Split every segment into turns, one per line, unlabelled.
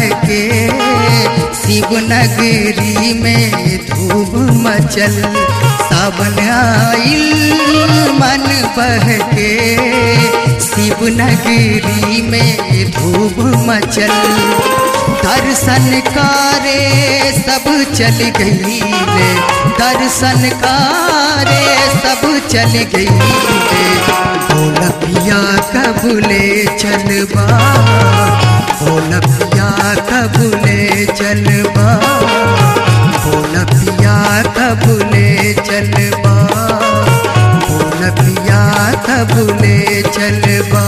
के शिवनगरी में धूम मचल सावन आइल मन बह के शिवनगरी में धूम मचल दर्शन कारे सब चल गई रे दर्शन कारे सब चल गई रे भोलपिया कबूले चलबा भोलपिया कबूले चलबा भोलपिया कबूले चलबा भोलपिया कबूले चलबा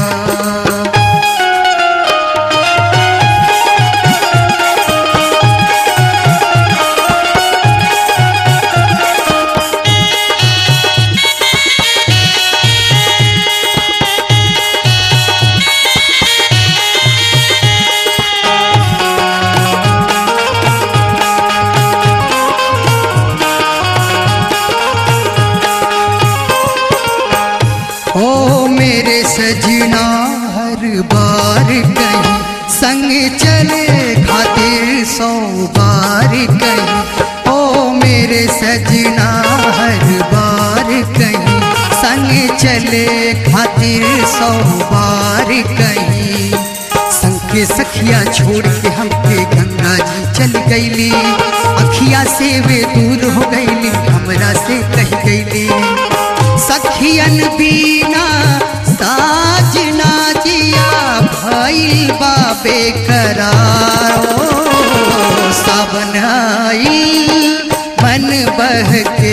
ओ मेरे सजना हर बार कहीं संग चले खातिर सौ बार कहीं ओ मेरे सजना हर बार कहीं संग चले खातिर सौ बार कहीं संग के सखिया छोड़ के हमके गंगा जी चल गईली अखिया से वे दूर हो गईली हमरा से कह गईली सखियन बीना साजना जिया भइल बाबे करारो सावन आइल मन बह के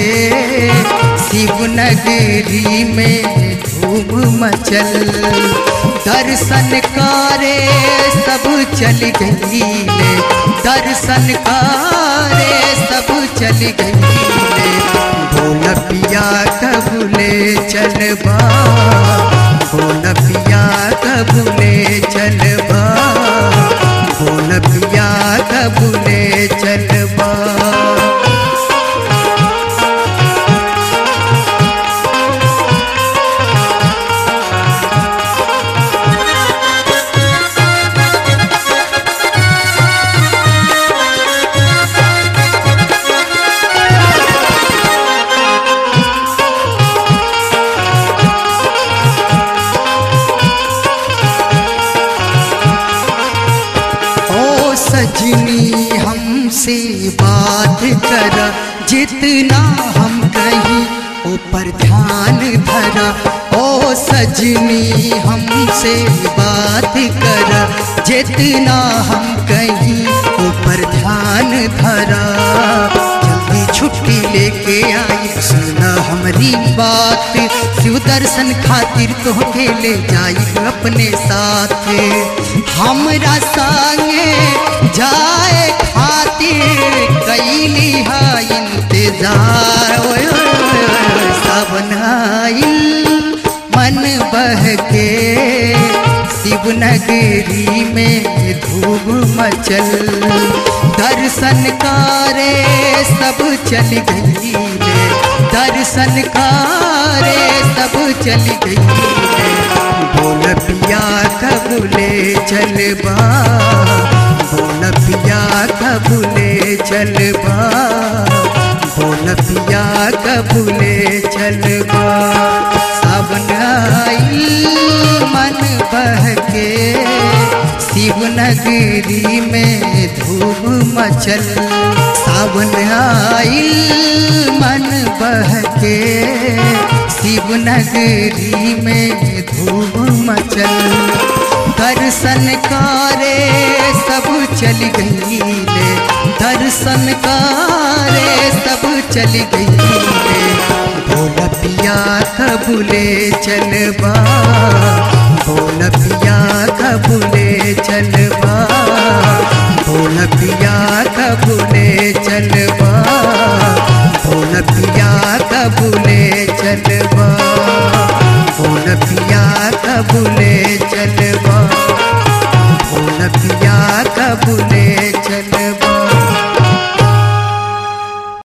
शिवनगरी में धूम मचल दर्शन करे सब चल गई ले दर्शन करे सब चल गई ले भोलपिया कबूले चलबा भोलपिया कबूले चलबा भोलपिया कबूले चलबा ओ सजनी हमसे बात कर जितना हम कहीं ऊपर ध्यान धरा ओ सजनी हमसे बात कर जितना हम कहीं ऊपर ध्यान धरा जल्दी छुट्टी लेके आई सुना हमारी बात शिव दर्शन खातिर तोहके ले जाई अपने साथ हमरा संगे जाए खातिर कैली हा इंतजार ओए ओए ओए, सावन आइल मन बह के शिवनगरी में धूम मचल दर्शन करे सब चल गई रे दर्शन करे सब चल गई रे बोल पिया कबूले चलबा बोल पिया कबूले चलबा बोल पिया कबूले चलबा सावन आइल मन बह के शिवनगरी में धूम मचल सावन आइल मन बह के शिवनगरी में धूम मचल दर्शन करे सब चल गई ले दर्शन करे सब चल गई ले भोला पिया कबूले चलबा भोला पिया कबूले चलबा भोला पिया कबूले चलबा भोला पिया कबूले चलबा भोला पिया कबूले चलबा भोला पिया कबूले